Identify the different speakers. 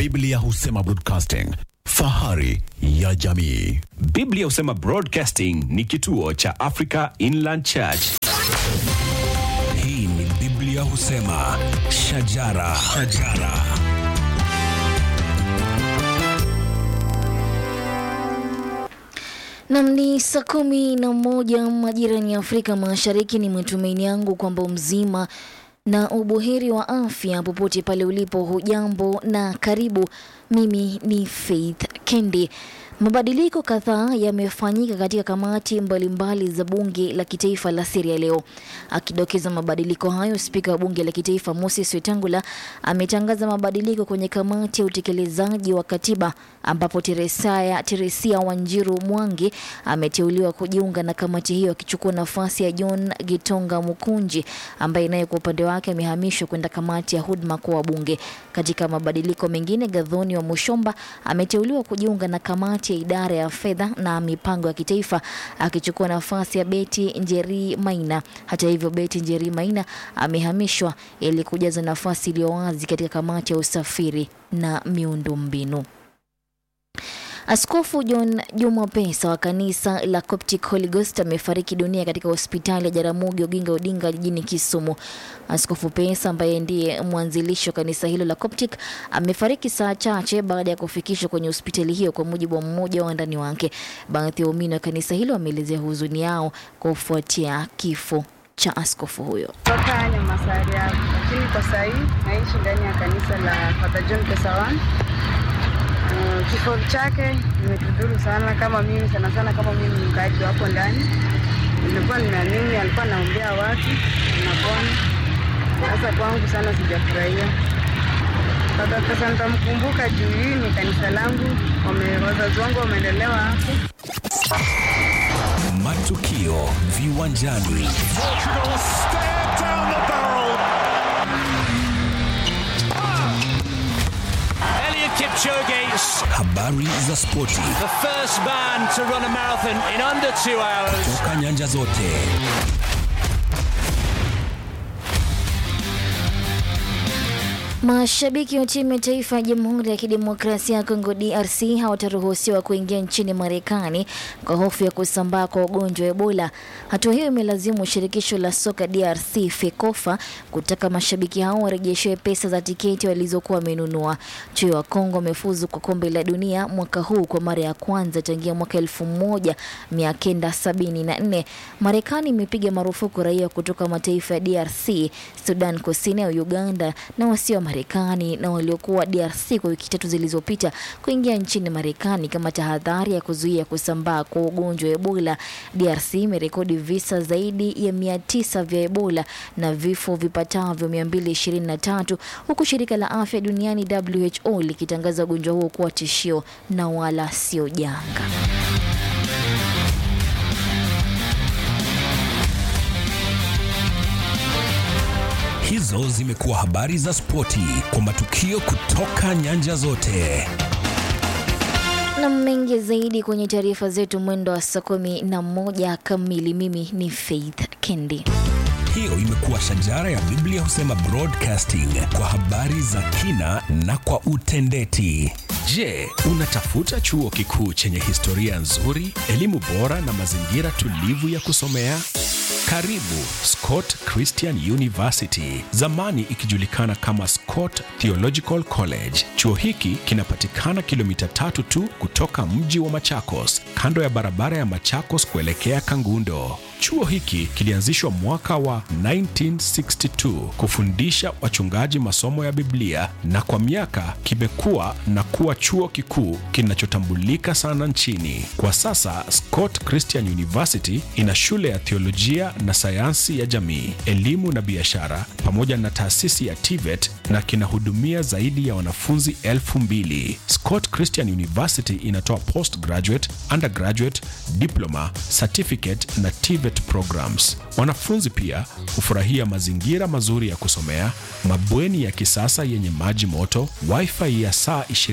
Speaker 1: Biblia husema broadcasting, fahari ya jamii.
Speaker 2: Biblia husema Broadcasting ni kituo cha Africa Inland Church.
Speaker 3: Hii ni Biblia husema shajara, shajara.
Speaker 4: Nam ni saa kumi na moja majirani ya Afrika Mashariki. Ni matumaini yangu kwamba mzima na ubuheri wa afya popote pale ulipo. Hujambo na karibu. Mimi ni Faith Kendi. Mabadiliko kadhaa yamefanyika katika kamati mbalimbali za bunge la kitaifa la Syria leo. Akidokeza mabadiliko hayo, spika wa bunge la kitaifa Moses Wetangula ametangaza mabadiliko kwenye kamati ya utekelezaji wa katiba ambapo Teresia, Teresia Wanjiru Mwangi ameteuliwa kujiunga na kamati hiyo akichukua nafasi ya John Gitonga Mukunji ambaye naye kwa upande wake amehamishwa kwenda kamati ya huduma kwa wabunge. Katika mabadiliko mengine, Gadhoni wa Mushomba ameteuliwa kujiunga na kamati ya idara ya fedha na mipango ya kitaifa akichukua nafasi ya Beti Njeri Maina. Hata hivyo, Beti Njeri Maina amehamishwa ili kujaza nafasi iliyo wazi katika kamati ya usafiri na miundombinu. Askofu John Juma Pesa wa kanisa la Coptic Holy Ghost amefariki dunia katika hospitali ya Jaramogi Oginga Odinga jijini Kisumu. Askofu Pesa ambaye ndiye mwanzilishi wa kanisa hilo la Coptic amefariki saa chache baada ya kufikishwa kwenye hospitali hiyo, kwa mujibu wa mmoja wa wandani wake. Baadhi ya waumini wa kanisa hilo wameelezea huzuni yao kufuatia kifo cha askofu huyo.
Speaker 5: toka Nyamasari hapo, lakini kwa sasa hii naishi ndani ya kanisa la Father John Pesawan. Uh, kifo chake imetudhuru sana, kama mimi sana sana, kama mimi ni mkaaji hapo ndani, nilikuwa ninaamini alikuwa anaombea watu napona. Sasa kwangu sana sijafurahia. Father Pesa nitamkumbuka juu hii ni kanisa langu, wame- wazazi wangu wameendelewa hapo.
Speaker 3: Matukio viwanjani,
Speaker 6: Elliot Kipchoge,
Speaker 3: habari za spoti
Speaker 6: the first man to run a marathon in under two hours.
Speaker 3: toka nyanja zote.
Speaker 4: Mashabiki wa timu ya taifa ya Jamhuri ya Kidemokrasia ya Kongo DRC hawataruhusiwa kuingia nchini Marekani kwa hofu ya kusambaa kwa ugonjwa wa Ebola. Hatua hiyo imelazimu shirikisho la soka DRC FEKOFA kutaka mashabiki hao warejeshewe pesa za tiketi walizokuwa wamenunua. Chui wa Kongo wamefuzu kwa kombe la dunia mwaka huu kwa mara ya kwanza tangia mwaka elfu moja mia kenda sabini na nne. Marekani imepiga marufuku raia kutoka mataifa ya DRC, Sudan Kusini au Uganda na wasio wa Marekani na waliokuwa DRC kwa wiki tatu zilizopita kuingia nchini Marekani kama tahadhari ya kuzuia kusambaa kwa ugonjwa wa Ebola. DRC imerekodi visa zaidi ya mia tisa vya Ebola na vifo vipatavyo 223 huku shirika la afya duniani WHO likitangaza ugonjwa huo kuwa tishio na wala sio janga.
Speaker 3: Hizo zimekuwa habari za spoti kwa matukio kutoka nyanja zote.
Speaker 4: na mengi zaidi kwenye taarifa zetu mwendo wa saa kumi na moja kamili. Mimi ni Faith Kendi.
Speaker 3: Hiyo imekuwa shajara ya Biblia husema broadcasting kwa habari za kina na kwa utendeti.
Speaker 2: Je, unatafuta chuo kikuu chenye historia nzuri, elimu bora na mazingira tulivu ya kusomea? Karibu Scott Christian University, zamani ikijulikana kama Scott Theological College. Chuo hiki kinapatikana kilomita tatu tu kutoka mji wa Machakos, kando ya barabara ya Machakos kuelekea Kangundo. Chuo hiki kilianzishwa mwaka wa 1962 kufundisha wachungaji masomo ya Biblia na kwa miaka kimekuwa na kuwa chuo kikuu kinachotambulika sana nchini. Kwa sasa Scott Christian University ina shule ya theolojia na sayansi ya jamii, elimu na biashara pamoja na taasisi ya TVET na kinahudumia zaidi ya wanafunzi elfu mbili. Scott Christian University inatoa postgraduate, undergraduate, diploma, certificate na TVET programs. Wanafunzi pia hufurahia mazingira mazuri ya kusomea, mabweni ya kisasa yenye maji moto, wifi ya saa